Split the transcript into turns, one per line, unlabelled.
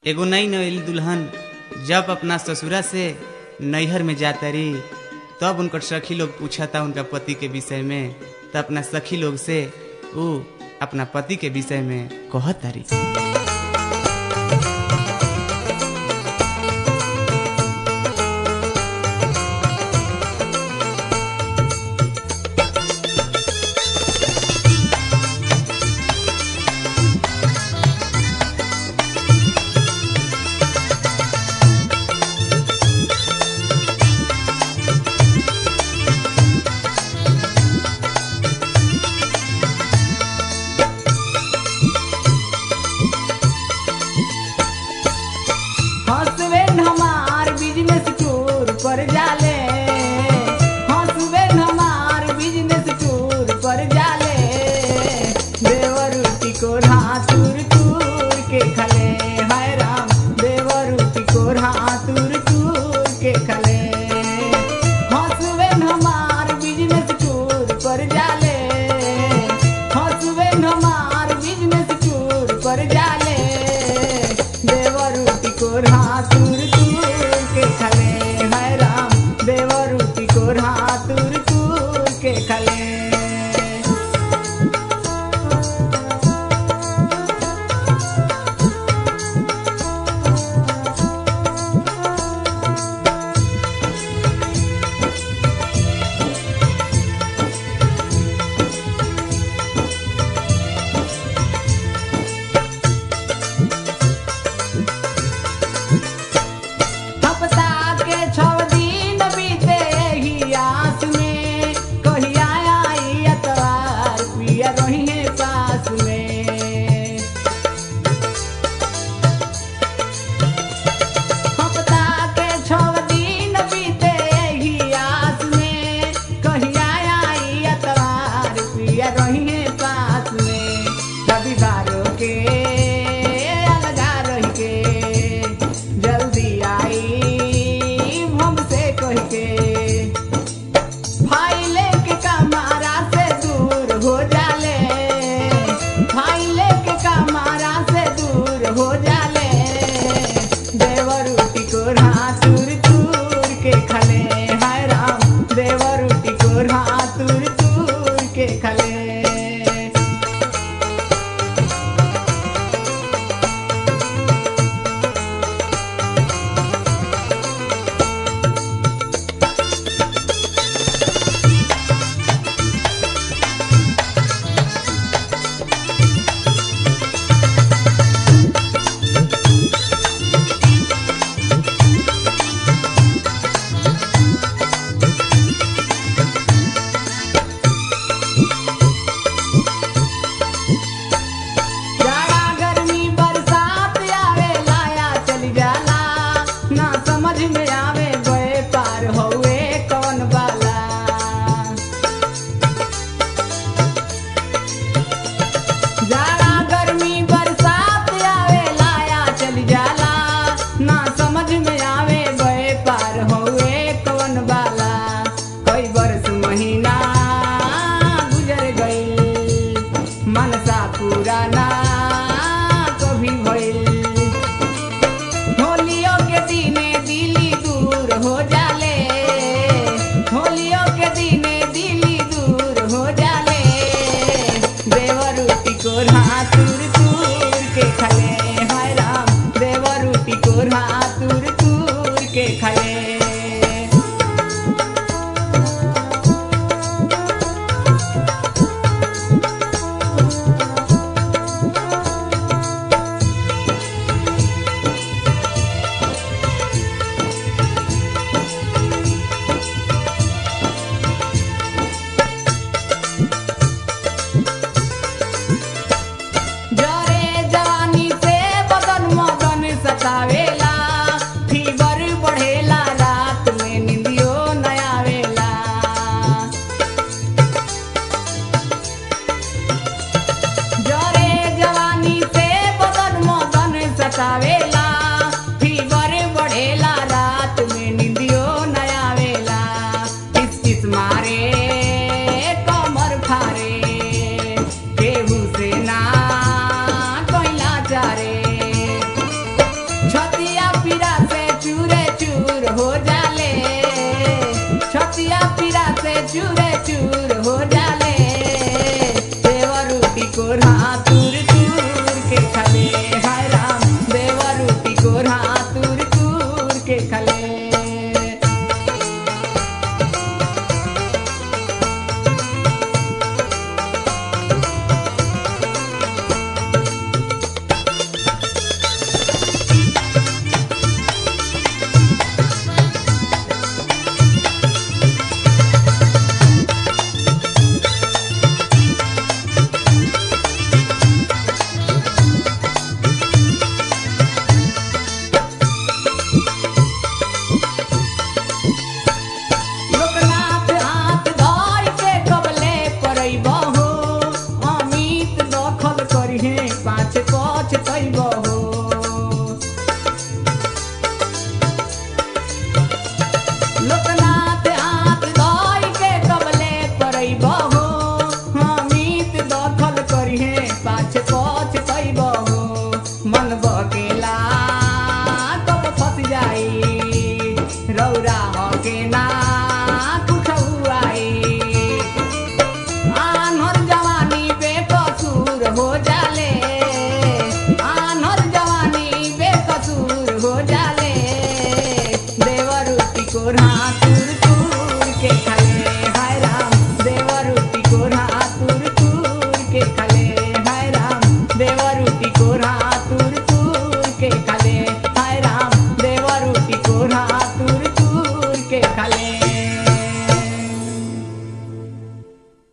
एगो नई नवेली दुल्हन जब अपना ससुरा से नैहर में जाता रही तब उनकर सखी लोग पूछता उनका पति के विषय में तब अपना सखी लोग से उ अपना पति के विषय में कहता रही
हसबैंड हमार बिजनेस टूर पर जाले हसबैंड हमार बिजनेस टूर पर जाले देवरुटी को हाथुर टूर के खले हाय राम देवरुटी को हाथुर टूर के खले हसबैंड हमार बिजनेस टूर पर जाले हसबैंड हमार बिजनेस टूर पर जाले देवरूटी को हाथुर तूर के खले हाय राम देवरूटी को हाथुर तूर के खले हफ्ता के छौ दिन बीते ही आस में कहिया आई अतवार पिया रही पास में हफ्ता के छौ दिन बीते ही आस में कहिया आई अतवार पिया रही पास में रविवारों के अलगा रही के जल्दी आई हमसे कह के फाइले के कमारा से दूर हो जाले फाइले के कमारा से दूर हो जाले देवरूटी को हाथुर तूर के खले हाय राम देवरूटी को हाथुर तूर के खले जाड़ा गर्मी बरसात आवे लाया चली जाला ना समझ में आवे गए पार होए कौन बाला जाड़ा गर्मी बरसात आवे लाया चली जाला ना समझ में आवे गए पार होए कौन बाला कई बरस महीना गुजर गई मनसा पुराना कभी भइल होलियों के दिने दिली दूर हो जाले होलियों के दिने दिली दूर हो जाले देवरूटी को हाथुर तूर के खले हाय राम देवरूटी को हाथुर तूर के खले जरे जवानी से बदन मगन सतावेला फीवर बढ़ेला रात में निंदियो न आवेला जरे जवानी से बदन मगन सतावेला फीवर बढ़ेला रात में निंदियो न आवेला किस किस मारे कमर फारे केहू से ना कोइला चारे तूर तूर के खले